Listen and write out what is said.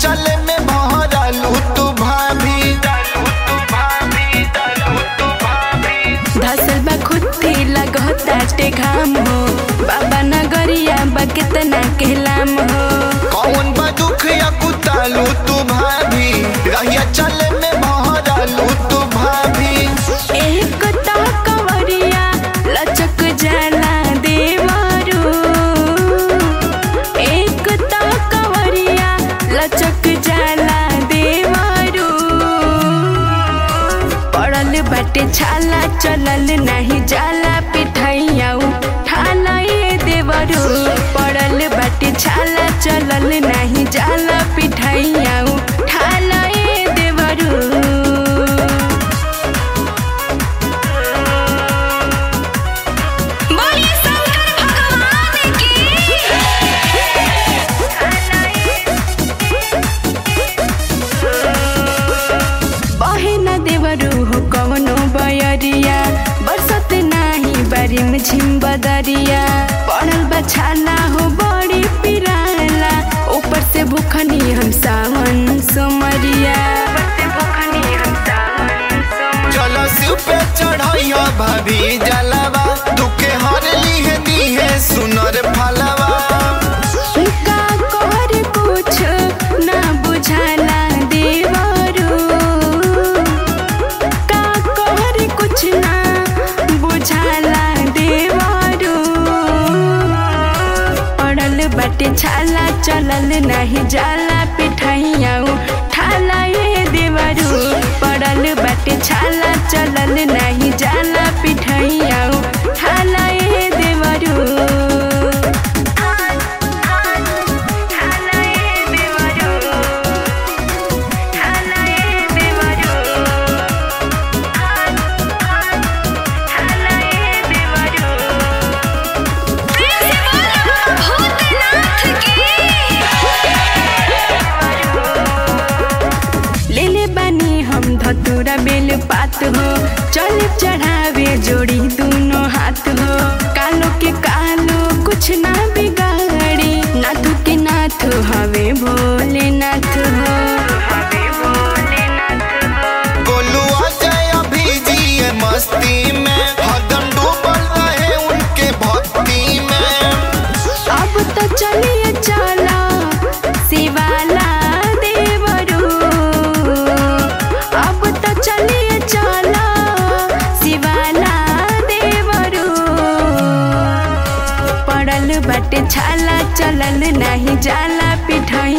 चले में भरलू तू भाभी धसल बा खुद्दी लगताटे घाम हो बाबा नगरिया बा कितना कहलाम हो कौन बा दुख या कुतालू तू भाभी रहिया चले में भरलू तू भाभी एक तो कवरिया लचक जाला देवरू एक तो कवरिया लचक जाला देवरू पड़ल बाटे छाला चलल नाही जाला पिठैया ठाला ये देवरू पड़ल बाटे छाला चलल नाही जाला पिठैया ठाला ये देवरू बोलिए शंकर भगवान की बहे न देवरू हो कवनो बयरिया बरसत नाही बारिम झिम बदरिया पड़ल बछाला हो बड़ी पिराला ऊपर से भूखनी हम सावन सोमरिया चलो शिव पे चढ़ैया भाभी जलवा दुखे हर लीहे दीहे सुनर फलवा का कहर कुछ ना बुझाला देवरू का कहर कुछ ना बुझाला देवरू पड़ल बाटे छाला चलल नहीं जाला पिठैया ठाला ये देवरू पड़ल बाटे छाला चलल नहीं जाला पिठैया ठाला ये देवरू लेले बानी हम धतूरा बेल पात हो चल चढ़ावे जोड़ी दोनों हाथ हो कालो के कालो कुछ ना बिगाड़ी नाथ के नाथ हवे भोले नाथ हो गोलू अजय अभी जिए मस्ती में हदम डूबल रहे उनके भक्ति में अब तो चलिए चला शिवाला देवरू अब तो चलिए चला शिवाला देवरू पड़ल बाटे छाला चलल नहीं जाला पिठाई